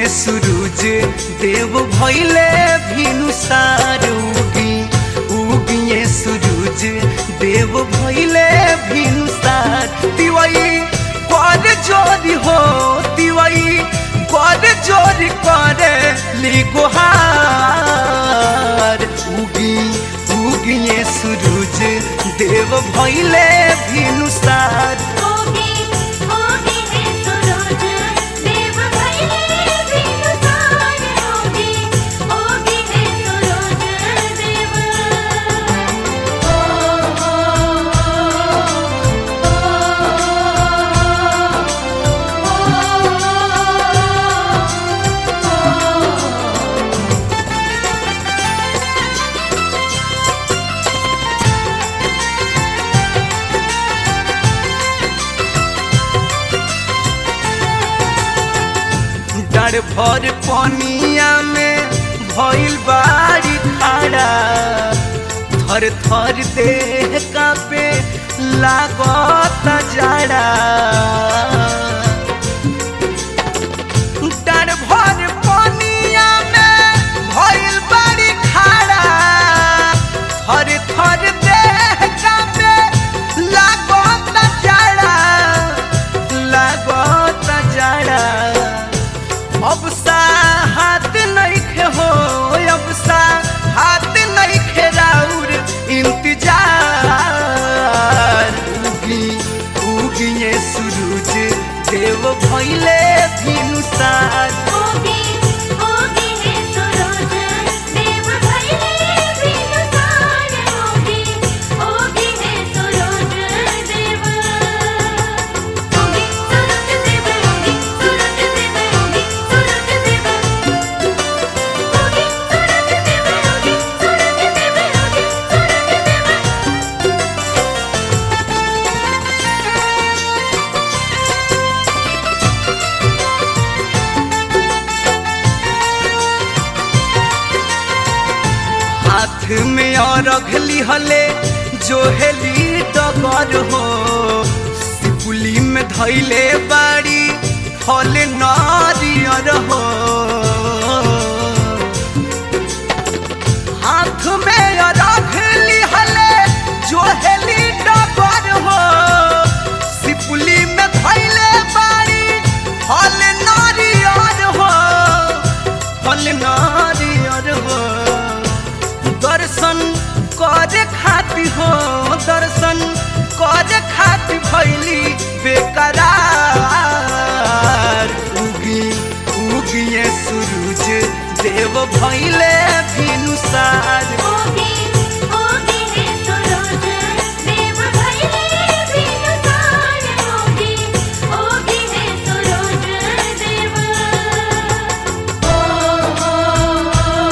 सूरज देव भैले भिनुसार उगी उगिए सूरज देव भैले भिनुसार तिवई कर जोरी हो तिवई कर जोरी करे ली गुहार उगी उगिए सूरज देव भैले भिनुसार होगी होगी है सूरज देव भैले बिनुसार होगी होगी है सूरज देव ओ ओ ओ ओ डर भर पनिया में भइल बारी खाड़ा थर थर देह कापे लागत जाड़ा डर भर पनिया में भइल बारी खाड़ा थर थर देह कापे लागत जाड़ा लागत जाड़ा अब सा हाथ नइखे हो अब सा हाथ नइखे राउर इंतजार उगी उगिए सूरज देव भइले भिनुसार होगी होगी है सूरज देव भैले बिनुसार होगी होगी है सूरज देव होगी सूरज देव होगी सूरज देव होगी सूरज देव होगी सूरज देव होगी सूरज देव होगी सूरज देव हाथ में और अघली हले जो हेली डगर हो सिपुली में धैले बाड़ी फल नारियर हो हाथ में और अघली हले जो हेली डगर हो सिपुली में धैले बाड़ी फल नारियर हो फल नारियर हो दर्शन करे खाती हो दर्शन करे खाती भैली बेकरार उगी उगिए सूरज देव भैले भिनुसार होगी होगी है सूरज देव भैले बिनुसार होगी होगी है सूरज देव ओ ओ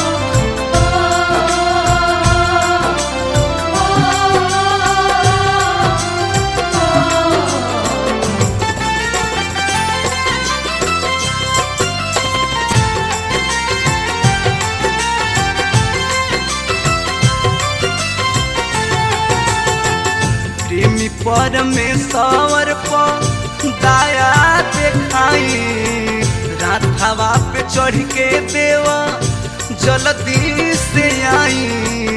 ओ ओ प्रेमी परमेश्वर पर दया देखाई राधावा पे चढ़ के देवा जल्दी से आई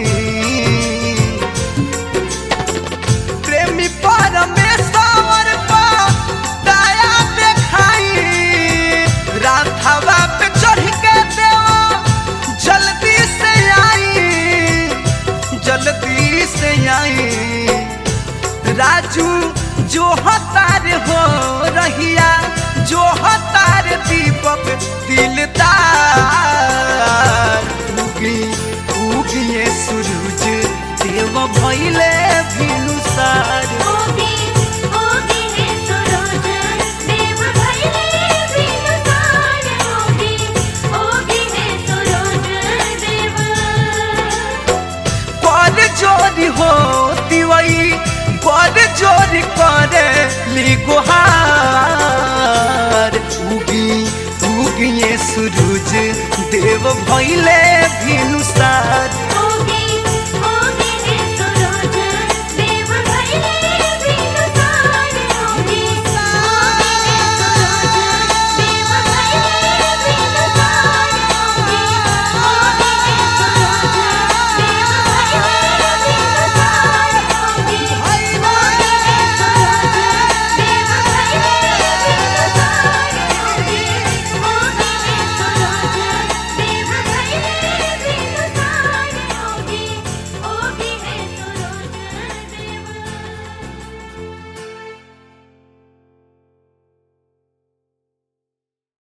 प्रेमी परमेश्वर पर दया देखाई राधावा पे चढ़ के देवा जल्दी से आई जल्दी से आई राजू जो हतार हो रहिया जो हतार दीपक दिलदार उगी उगिए सूरज देव भैले भिनुसार होगी होगी है सूरज देव भैले बिनुसार होगी होगी है सूरज देव पर जोरी हो दिवई पर जोरी करे ली गुहार उगी उगिए सूरज देव भैले भिनुसार